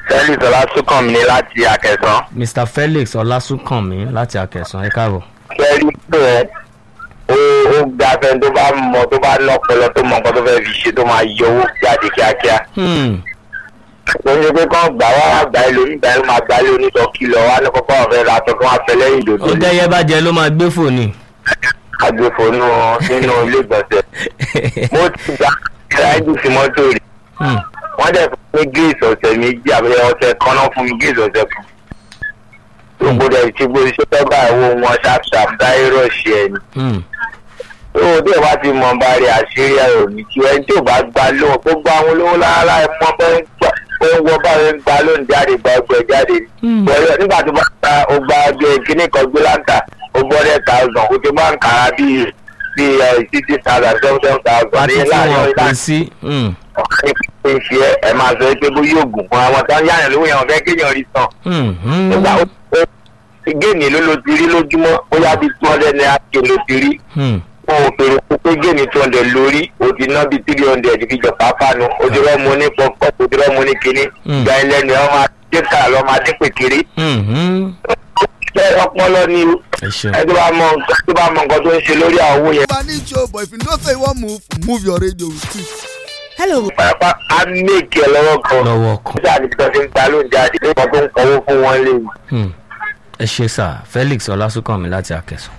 felix ọlásùnkànmí ní láti akẹsàn mr felix ọlásùnkànmí láti akẹsàn ẹ káàbọ̀. kẹrí tó ẹ ó ó gba fẹ́ tó bá mọ tó bá lọ́pọlọ tó mọ nǹkan tó fẹ́ fi ṣe tó máa yọ owó jáde kíákíá Hmm, ó ń ṣe pé kán gbà wá wá gbà ilé onígbà yẹn máa gbà ilé onítọ̀kì lọ wá ní kọ́kọ́ ọ̀fẹ́ ra aṣọ tó wá fẹ́ lẹ́yìn ó ìdòdó dẹ́yẹ bá jẹ ló máa gbé fòní. agbèfónú nínú ilé ìgbọ̀nsẹ̀ mo ti gba kíláìdì sí mọ́tò rí Hmm, wọ́n dẹ̀ fún mi gíìsì ọ̀sẹ̀ méjì àbẹ̀yẹ ọ̀sẹ̀ kan náà fún mi gíìsì ọ̀sẹ̀ kan gbogbo dẹ̀ ti gbogbo iṣẹ́ tó bá ìwọ wọn ṣàpṣàp dáì rọ̀ṣì ẹ̀ ni hmm, tó tí o bá ti mọ bá rí àṣírí ẹ̀rọ ní kí ẹni tí ò bá gba lóhùn tó gba àwọn olówó lára ẹ̀ mọ bẹ́ẹ̀ ń gbà ó ń wọ báyìí ń gba lóhùn jáde gba ọgbẹ́ jáde Hmm. pẹ̀lú nígbà tó bá gba ó gba ọgbẹ́ kíní kan gbé láǹtà ó gbọ́ dẹ̀ thousand ó ti máa ń kàrà bíi bíi sixty thousand seven seven thousand àti ní tí láàrin wọ́n ọ̀la pè sí. hmm, ọ̀hún ní ṣe ẹ ẹ máa sọ pé bó yóò gùn fún àwọn tó ń yáyàn lówó yẹn wọn fẹ́ kéèyàn rí san hmm, hmm, nígbà ó ó géènì ló lo ti rí lójúmọ́ ó yá bí two hundred naira ké ló ti rí hmm. ó fèrè fún pé géènì two hundred lórí ó ti ná bí three hundred fi jọ pápánu ó ti rọ́ọ̀mù ní pọ́pọ́ ó ti rọ́ọ̀mù ní kínní Mm. gba ẹlẹ́nu ẹ̀ wọ́n máa dé kàrà lọ́ máa dé pèkéré Hmm, hmm. ṣé ọpọlọ ni ẹ ṣeun. ẹ tó bá mọ nǹkan tó bá mọ nǹkan tó ń ṣe lórí àwọn owó yẹn I need show, but if you know say you wan move, move your radio with it. Hello. pàápàá á méèkì ẹ lọ́wọ́ kan lọ́wọ́ kan. nígbà tí wọ́n ti ń ta lóun jáde nípa tó ń kọ́wó fún wọn lé mi. Hmm. ẹ ṣe sà felix ọlásùnkànmí láti akẹsàn.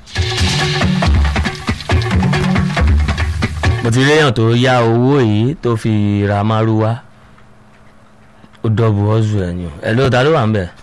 mo ti réyàn tó yá owó yìí tó fi ra márúwá ó dọ́bù ọ́zù ẹ̀ ni o ẹ̀ ló ta ló wà ń bẹ̀.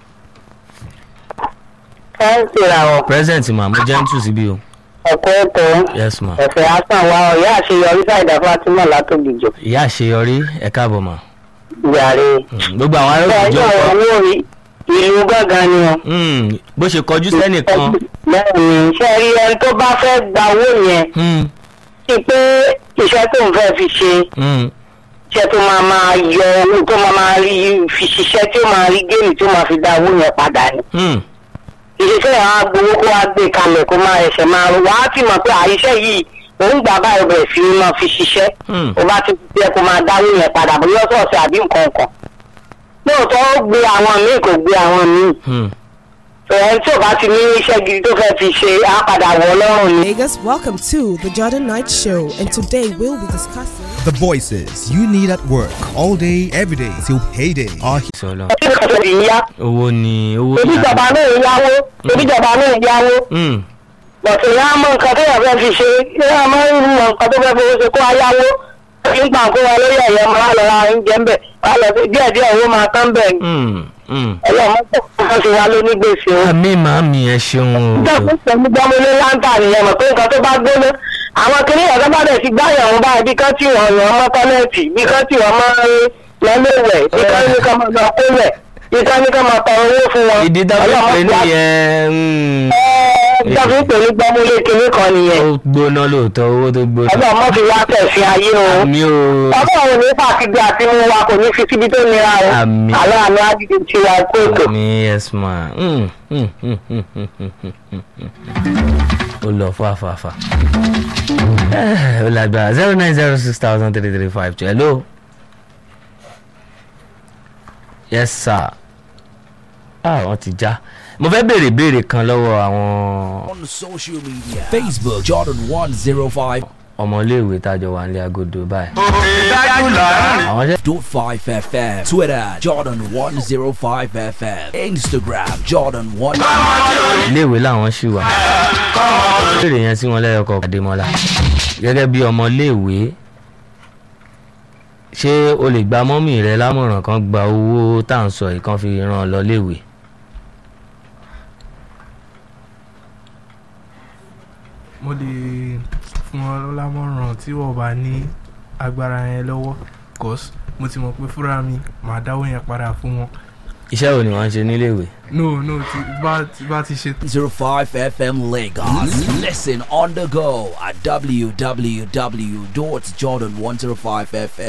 ẹ ń ṣèrà ọ present ma mo gentle síbí o ẹkọ ètò yes ma. ẹfẹ hasan wa ọyá àṣeyọrí ṣàìdá fatima látòbìjọ ìyá àṣeyọrí ẹ káàbọ̀ mà. yàrá Hmm, gbogbo àwọn ará bẹ́ẹ̀ òjò náà kọ owó rí ìlú gángan ni o. Hmm, bó ṣe kọjú sẹ́nìkan. bẹ́ẹ̀ni ṣe rí ẹni tó bá fẹ́ gba owó yẹn Hmm, sí pé iṣẹ́ tó ń fẹ́ fi ṣe hmm, iṣẹ́ tó máa máa yọ owó tó máa máa rí fi ṣiṣẹ́ tí ó máa rí géèmì tó máa fi dá owó yẹn padà ni. hmm, ìṣiṣẹ́ yẹn á gbowó kó wá gbé kalẹ̀ kó máa ẹsẹ̀ máa rò wá ti mọ̀ pé àìṣẹ́ yìí òun gbà báyìí bẹ̀rẹ̀ sí ní máa fi ṣiṣẹ́ hmm. ó bá ti fi ẹ kó máa dáwó yẹn padà bóyá ọ̀sọ̀ọ̀sẹ̀ àbí nǹkan kan lóòótọ́ ó gbé àwọn míì kò gbé àwọn míì hmm. ẹni tí ò bá ti ní iṣẹ́ gidi tó fẹ́ fi ṣe á padà wọ̀ ọlọ́run ni. Vegas, welcome to the Jordan Night Show, and today we'll be discussing. The voices you need at work all day, every day till payday are here. sọlọ ẹbí kan tó ti ń yá owó ni owó ebi ìjọba náà ń yáwó ebi ìjọba náà ń yáwó Hmm, bọ̀sẹ̀ yá mọ nǹkan tó yẹ fẹ́ fi ṣe yá mọ mọ nǹkan tó fẹ́ fi ṣe kó ayáwó nígbà kó wa lórí ẹ̀yẹ máa lọ ra oúnjẹ ń bẹ̀ wá lọ sí díẹ̀ díẹ̀ owó máa tán bẹ̀ hmm, hmm. ẹlọ́mọ tó kọ́ sí wa ló ní gbèsè o. àmì màmí ẹ ṣeun o. dẹ́kun pẹ̀lú gbọ́mọlé láńtà nìyẹn mọ̀ pé nǹkan tó bá gbóná àwọn kìnìún ọ̀dọ́ bá dẹ̀ ti gbáyàn wọn báyìí bí kán tí wọ́n yàn mọ́ tọ́lẹ́ẹ̀tì bí kán tí wọ́n máa ń lọ́lẹ́wẹ̀ bí kán ní kán máa lọ kólẹ̀ bí kán ní kán máa tọrọ owó fún wọn. ìdí dábẹ́ Ọlọ́run pé ti wá- nìyẹn hmm, Ẹ dẹ́kun pẹ̀lú gbọ́mọlé kìnìún kan nìyẹn ó gbóná lóòótọ́ owó tó gbóná. ọlọ́run fi wá tẹ̀sí ayé o. àmì o ọlọ́run ní fàtìgbé àti mú wa kò ní fi síbi tó nira o. Àmín. àlọ́ àmì àdìdì ti wà kóòtù. àmì yes ma. Hmm, hmm, hmm, hmm, hmm, hmm, hmm, hmm. ó lọ fàfàfà. ó lágbára zero nine zero six thousand three three five two hello. yes sir. ah wọ́n ti já mo fẹ́ béèrè béèrè kan lọ́wọ́ àwọn on social media Facebook Jordan 105 ọmọléèwé tájọ wà nílé agodo báyìí. àwọn ṣe. dot 5 FM Twitter Jordan 105 FM Instagram Jordan 1 iléèwé làwọn ṣì wà. béèrè yẹn sí wọn lẹ́yọkọ̀ àdèmọ́lá gẹ́gẹ́ bí ọmọléèwé ṣé o lè gba mọ́mì rẹ lámọ̀ràn kan gba owó tá à ń sọ yìí kan fi ràn ọ́ lọ léèwé. mo lè fún ọ lámọ̀ràn tí wọ́n bá ní agbára yẹn lọ́wọ́ cause mo ti mọ̀ pé fúnra mi màá dáwó yẹn padà fún wọn. iṣẹ́ wo ni wọ́n ń ṣe níléèwé. no no tí bá tí bá ti ṣe 05 FM Lagos. Listen on the go at www.jordan105fm.